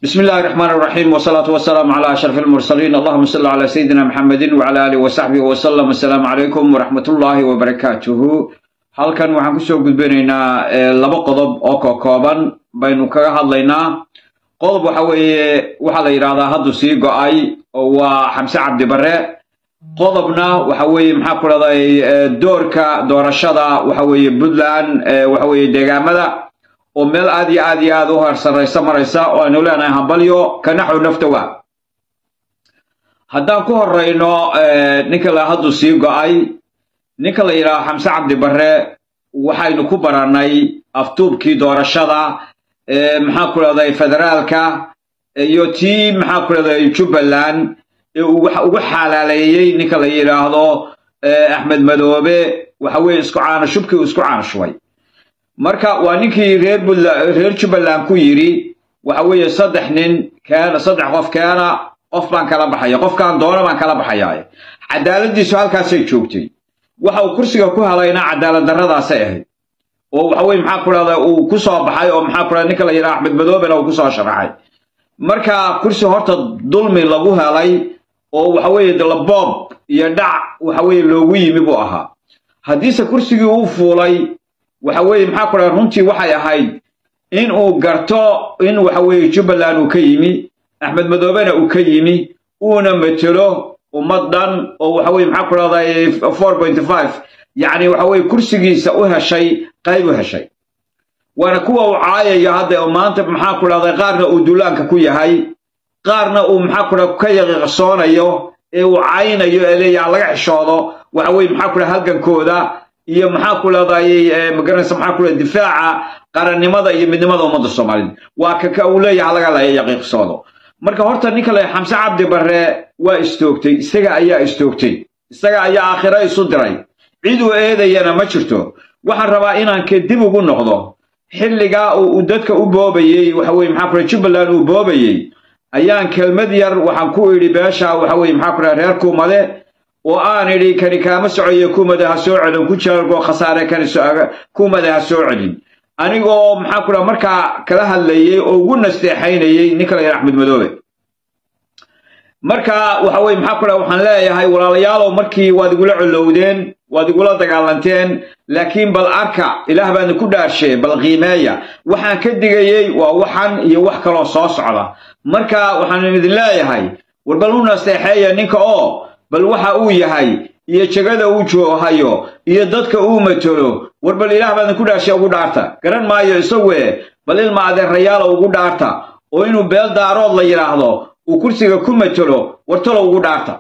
بسم الله الرحمن الرحيم والصلاة والسلام على أشرف المرسلين اللهم صل على سيدنا محمد وعلى آله وصحبه وسلم السلام عليكم ورحمة الله وبركاته halkan waxaan kusoo gudbinaynaa laba qodob oo kokooban baynu kaga hadlaynaa qodob waxa weeye waxaa la yidhahdaa haddu sii go-ay oo waa xamse cabdi bare qodobna waxa weeye maxaa ku dhahday doorka doorashada waxa weeye puntland waxa weeye deegaamada oo meel aad iyo aad iyo aad u harsaraysa maraysa oo aynu leenahay hambalyo kanaxow naftawa haddaan ku horeyno ninka la haddu sii go-ay ninka la yidhaaho xamse cabdi bare waxaynu ku barannay aftuubkii doorashada maxaa ku dhahday federaalka iyo tii maxaa ku dhahday jubbaland ee uu wax ugu xalaaleeyey ninka la yidhaahdo axmed madoobe waxa weeye isku caanashubkii uu isku caanashubay marka waa ninkii reer reer jubbaland ku yidhi waxa weeye saddex nin keena saddex qof keena qof baan kala baxaya qofkaan doona baan kala baxaya cadaaladdiisu halkaasay joogtay waxa uu kursiga ku helayna cadaalad darradaasay ahayd oo waxa weye maxaa ku dhahda uu ku soo baxay oo maxaa ku dhahda ninka la yidhaha axmed madoobena uu ku soo sharaxay marka kursi horta dulmi lagu helay oo waxa weeye laboob iyo dhac waxa weeye loogu yimi buu ahaa haddiise kursigii uu fuulay waxa weeye maxaa ku dhaha runtii waxay ahayd in uu garto in waxa weeye jubbaland uu ka yimi axmed madoobena uu ka yimi uuna matelo ummad dhan oo waxa weye maxaa ku dhahday four point five yacni waxa weye kursigiisa u heshay qayb u heshay waana kuwa uu caayayo hadda maanta maxaa ku dhahday qaarna uu duulaanka ku yahay qaarna uu maxaa ku dhaha ka yaqiiqsoonayo ee uu caynayo ee leeyaha laga xishoodo waxa weye maxaa ku dhaha halgankooda iyo maxaa ku leedahay magaranaysa maxaa ku leedahay difaaca qarannimada iyo midnimada ummadda soomaaliyed waa kaka uu leeyahay laga yaqiiqsoodo marka horta ninka la xamse cabdi bare waa istoogtay isaga ayaa istoogtay isaga ayaa aakhiro isu diray cid uu eedayana ma jirto waxaan rabaa inaan ke dib ugu noqdo xilligaa uu dadka u boobayey waxa weye maxaa kule jubbaland uu boobayey ayaan kelmad yar waxaan ku idhi beesha waxa weye maxaa kule reer kuumade oo aan idhi kani kaama socoyo kuumade ha soo celin ku jaargo khasaare kani kuumade ha soo celin anigoo maxaa ku dhaha markaa kala hadlayey oo ugu nasteexaynayey ninka la yidhaha axmed madoobe marka waxa weye maxaa ku dhaha waxaan leeyahay walaalayaalow markii waad igula colowdeen waad igula dagaalanteen laakiin bal arka ilaah baana ku dhaarshe bal qiimeeya waxaan ka digayey waa waxan iyo wax kaloo soo socda marka waxaan idin leeyahay war bal u nasteexeeya ninka oo bal waxa uu yahay iyo jegada uu joohayo iyo dadka uu matelo war bal ilaah baadin ku dhaarshay ugu dhaarta garan maayo isague bal ilma adeerayaala ugu dhaarta oo inuu beel daarood la yidhaahdo uu kursiga ku matelo wartalo ugu dhaarta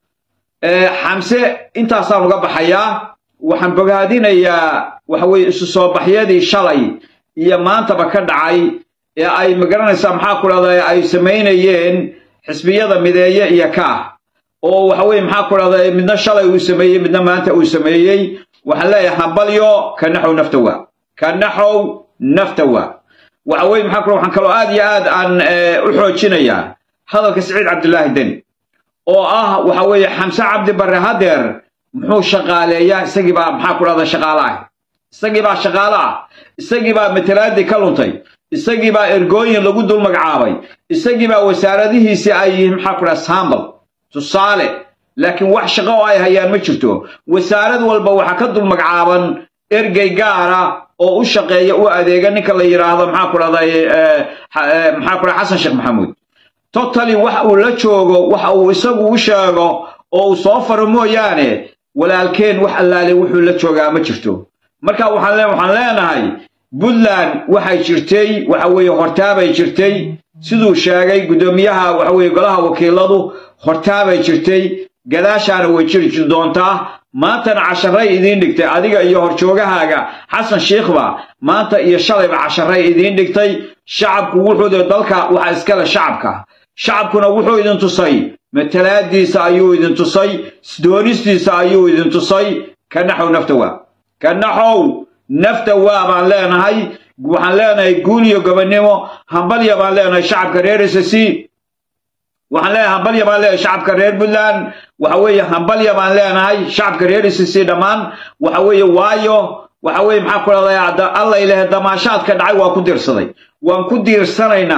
xamse intaasaan uga baxayaa waxaan bogaadinayaa waxa weye isu soo baxyadii shalay iyo maantaba ka dhacay ee ay magaranaysaa maxaa ku dhahda ay samaynayeen xisbiyada mideeye iyo kaah oo waxa weye maxaa ku dhahda midna shalay uu sameeyey midna maanta uu sameeyey waxaan leeyahay hambalyo kanaxow naftawa kanaxow naftawa waxa weye maxaa ku waxaan kaloo aad iyo aad aan u xoojinayaa hadalka siciid cabdillaahi deni oo ah waxa weeye xamse cabdi bare hadeer muxuu shaqaaleeyaa isagii baa maxaa ku dhahda shaqaale ah isagii baa shaqaale ah isagii baa matalaadii ka luntay isagii baa ergooyin lagu dul magacaabay isagii baa wasaaradihiisii ay yihiin maxaa ku dhaha sambal tusaale laakiin wax shaqo oo ay hayaan ma jirto wasaarad walba waxaa ka dul magacaaban ergey gaara oo u shaqeeya u adeega ninka la yidhaahdo maxaa ku dhahday maxaa ku dhaha xasan sheekh maxamuud totally wax uu la joogo waxa uu isagu u sheego oo uu soo faro mooyaane walaalkeen wax allaale wuxuu la joogaa ma jirto marka waxaan waxaan leenahay puntland waxay jirtay waxa weeye hortaabay jirtay siduu sheegay guddoomiyaha waxa weeye golaha wakiiladu hortaabay jirtay gadaashaana way jiri doontaa maantana casharay idiin dhigtay adiga iyo horjoogahaaga xasan shiikhba maanta iyo shalayba casharay idiin dhigtay shacabku wuxuu dalka waxa iskale shacabka shacabkuna wuxuu idin tusay matalaadiisa ayuu idin tusay doonistiisa ayuu idin tusay kanaxow naftawa kanaxow naftawa baan leenahay waxaan leenahay guul iyo gobonnimo hambalya baan leenahay shacabka reer s c waxaan leenahay hambalya baan leenahay shacabka reer puntland waxa weeye hambalya baan leenahay shacabka reer s c dhammaan waxa weeye waayo waxa weeye maxaa ku dhahday alla ilahe damaashaadka dhacay waa ku diirsaday waan ku diirsanaynaa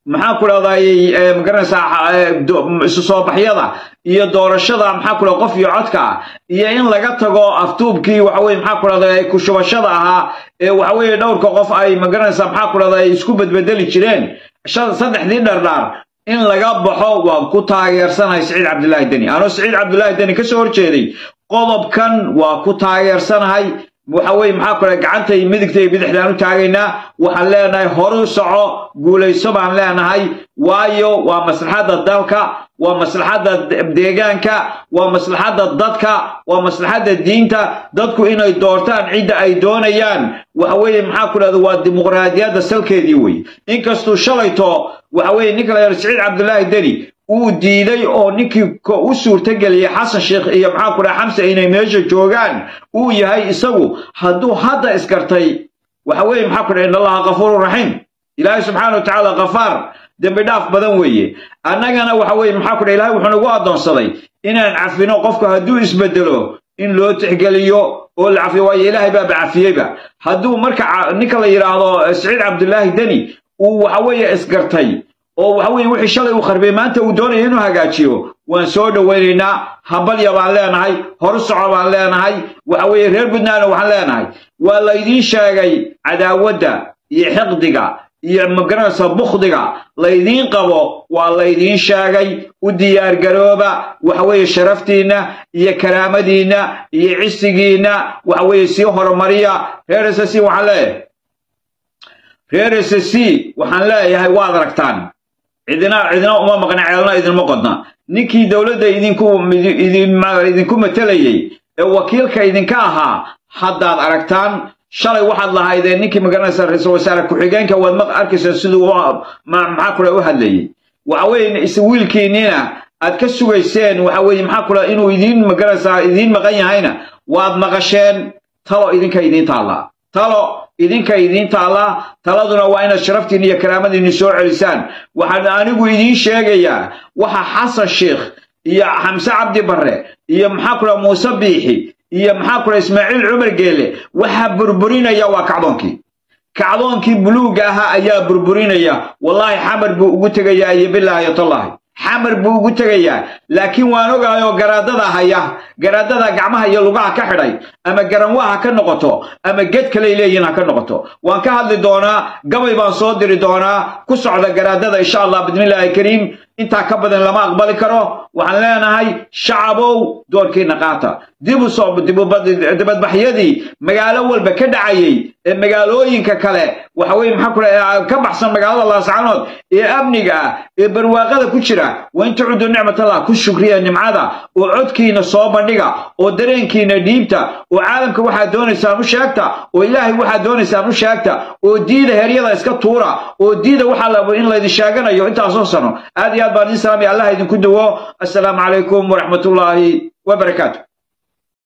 maxaa ku dhahday magaranaysaa isu soo baxyada iyo doorashada maxaa ku dhahda qof iyo codka ah iyo in laga tago aftuubkii waxa weye maxaa ku dhahday ku shubashada ahaa ee waxa weeye dhowrka qof ay magaranaysaa maxaa ku dhahday isku bedbedeli jireen saddexdii dhardhaar in laga baxo waan ku taageersanahay siciid cabdilaahi deni anoo siciid cabdilaahi deni ka soo horjeeday qodobkan waa ku taageersanahay waxa weye maxaa ku dhahay gacantay midigta iyo bidixdaan u taagaynaa waxaan leenahay horu soco guulayso baan leenahay waayo waa maslaxadda dalka waa maslaxadda deegaanka waa maslaxadda dadka waa maslaxadda diinta dadku inay doortaan cidda ay doonayaan waxa weeye maxaa ku dhahda waa dimuqraadiyadda salkeedii weye inkastuu shalayto waxa weeye ninka la yidhahdo siciid cabdilaahi deni uu diiday oo ninkii u suurtageliyey xasan sheekh iyo maxaa ku dhaha xamse inay meesha joogaan uu yahay isagu hadduu hadda iskartay waxa weeye maxaa ku dhaha in allaha kafuurun raxiim ilaahay subxaana wa tacaala kafaar dembi dhaaf badan weeye annagana waxa weeye maxaa ku dhaha ilahay wuxuu nagu addoonsaday inaan cafino qofku hadduu isbedelo in loo tixgeliyo oo la cafiyo waayo ilaahay baaba cafiyeyba hadduu marka ninka la yidhaahdo siciid cabdilaahi deni uu waxa weeye isgartay oo waxa weeye wixii shalay uu kharbay maanta uu doonaya inuu hagaajiyo waan soo dhowaynaynaa habalya baan leenahay horu soco baan leenahay waxa weeye reer puntlandna waxaan leenahay waa laydiin sheegay cadaawadda iyo xiqdiga iyo magaranaysa bukhdiga laydiin qabo waa laydiin sheegay u diyaargarooba waxa weeye sharaftiinna iyo karaamadiinna iyo cisigiinna waxa weeye sii horumariya reer s c waxaan leeyahay reer s c waxaan leeyahay waad aragtaan cidina cidina uma maqna ceelna idinma qodna ninkii dowladda idinku idinku matelayey ee wakiilka idinka ahaa haddaad aragtaan shalay waxaad lahaydeen ninkii magaranaysa ra-iisul wasaare ku-xigeenka waad ma arkaysaa siduu maxaa kula u hadlayey waxa weeye wiilkiinniina aad ka sugayseen waxa weeye maxaa kula inuu idiin magaranaysaa idiin maqan yahayna waad maqasheen talo idinka idiin taallaa talo idinka idiin taallaa taladuna waa inaad sharaftiinni iyo karaamadiinni soo celisaan waxaan anigu idiin sheegayaa waxa xasan sheikh iyo xamse cabdi barre iyo maxaa kula muuse biixi iyo maxaa kula ismaaciil cumar geele waxaa burburinaya waa kacdoonkii kacdoonkii buluugga ahaa ayaa burburinaya wallaahi xamar buu ugu tegayaa iyo bilaahi tallaahi xamar buu ugu tegayaa laakiin waan ogaayoo garaadada haya garaadada gacmaha iyo lugaha ka xidhay ama garanwaha ka noqoto ama ged kaley leeyihin ha ka noqoto waan ka hadli doonaa gabay baan soo diri doonaa ku socda garaadada insha allah bismillaahi kariim intaa ka badan lama aqbali karo waxaan leenahay shacabow doorkiina qaata dibu soo dibadbaxyadii magaalo walba ka dhacayey ee magaalooyinka kale waxa weye maxaa ku dhaha ka baxsan magaalada laascaanood ee amniga ah ee barwaaqada ku jira waa in tacudu nicmatallah ku shukriya nimcada oo codkiina soo bandhiga oo dareenkiina dhiibta oo caalamka waxaad doonaysaan u sheegta oo ilaahay waxaad doonaysaan u sheegta oo diida heryada iska tuura oo diida waxaa la in laydin sheeganayo intaasoo sano aad iyo aad baan idin salaamaya allah idinku duwo assalaamu calaykum waraxmatullaahi wabarakaatu